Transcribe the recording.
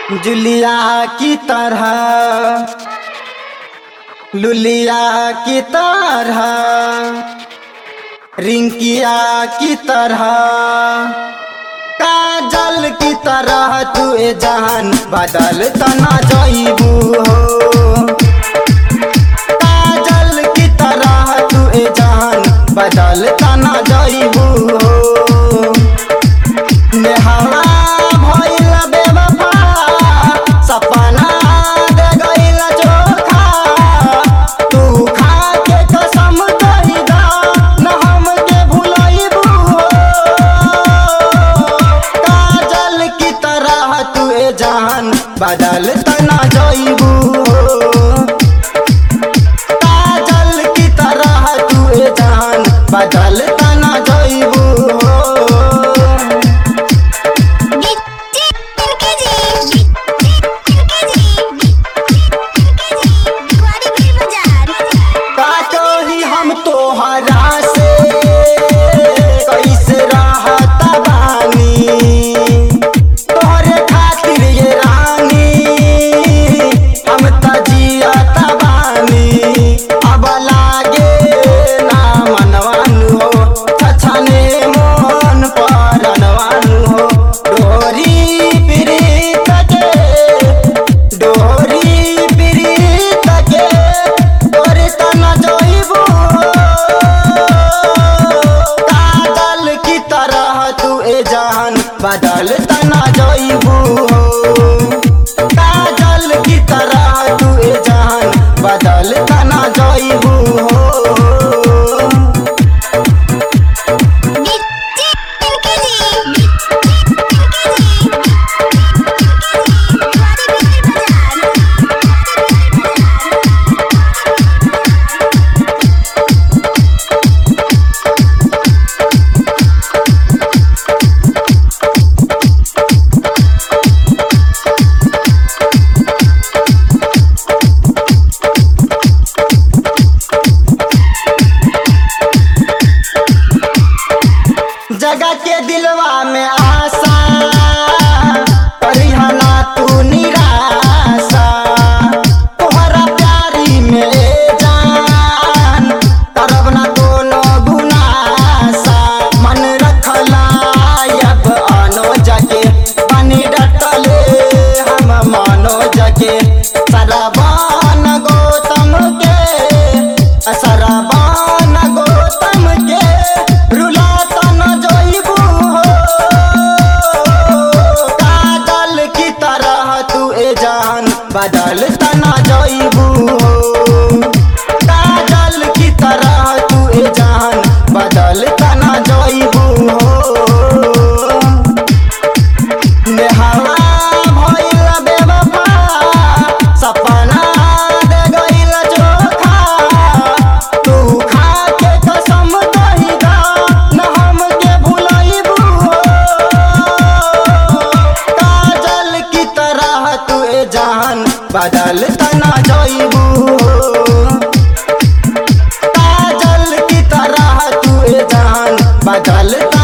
जुलिया की तरह लुलिया की तरह रिंकिया की तरह काजल की तरह तू ए जान बदल तना जईबू हो काजल की तरह तू ए जान बदल तना जईबू हो नेहवा भइल बेवफा सपना दे गइल चोखा तू खा के कसम कही दा न हमके भुलइबू हो काजल की तरह तू ए जान बदल तना जइबू हो काजल की तरह तू ए जान बदल तना जइबू हो गिट्टी केजी केजी केजी गुआरी भी बाजार काटो ही हम तोहरा से कैसे रहत बानी तोहरे खातिर ये रानी हम त जियत बानी अब लागे ना मनवानु हो छछने मोहन परनवानु हो डोरी प्रीत के डोरी प्रीत के तोरे तना जइबू काजल की तरह तू ए जान बदल तना जइबू काजल की तरह तू ए जान बदल तना जइबू गिट्टी केजी केजी गुआरी भी बाजार जगह के दिलवा में आशा परिहना तू निराशा तोहरा प्यारी में जान करब ना कोनो गुनासा मन रखला अब आनो जगे पानी डटले हम मानो जगे सरबान गौतम के सरबान गौतम के रुलाता न जइबू हो काजल की तरह तू ए जान बदल तना जइबू हो काजल की तरह तू ए जान बदल तना जइबू हो नेहवा भइल बेवफा सपना दे गइल चोखा तू खा के कसम कही दा न हमके भुलइबू हो काजल की तरह तू ए जान बदल तना जइबू हो काजल की तरह तू ए जान बदल तना